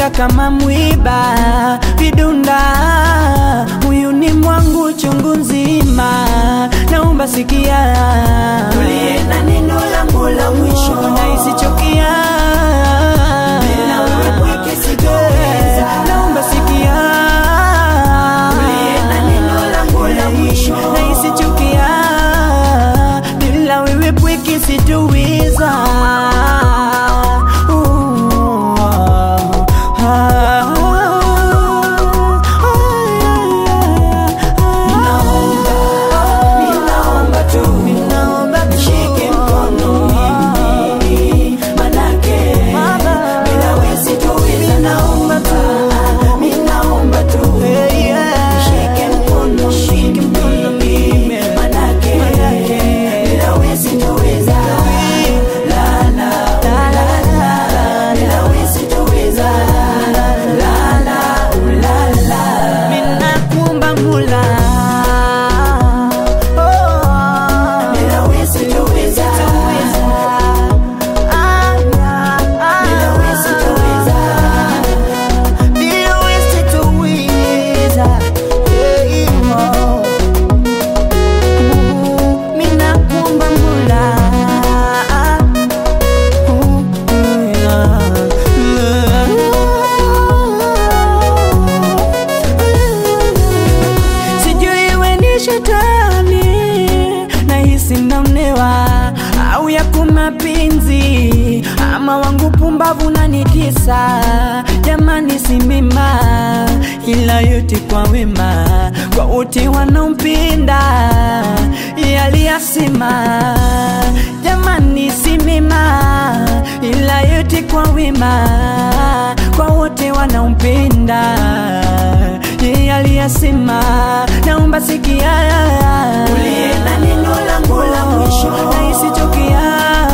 Nakonda kama mwiba vidunda, huyu ni mwangu chungu nzima, naomba sikia, Tulie na neno langu la mwisho. na isichukia, Bila wewe pweke sitoweza. naomba sikia, Tulie na neno langu la mwisho. na isichukia, bila wewe pweke sitoweza. Ninaomba tu nishike mkono mimi, manake bila wewe sitoweza. Naomba tu, ninaomba tu nishike mkono mimi, manake bila wewe sitoweza. La, la, la, la, bila wewe sitoweza. La, la, la, la. Ninakuomba Mola, Bila wewe sitoweza. Bila wewe sitoweza. bila wewe sitoweza. Hey, oh. Ninakuomba Mola. Sijui we ni shetani nahisi naonewa au yako mapenzi ama wangu pumbavu na nikisa jamani simima ila yote kwa wema kwa wote wanaompenda yaliyasema jamani simima ila yote kwa wema kwa wote wanaompenda yeye aliyasema, naomba sikia, Tulie na neno langu la mwisho. na isichukia,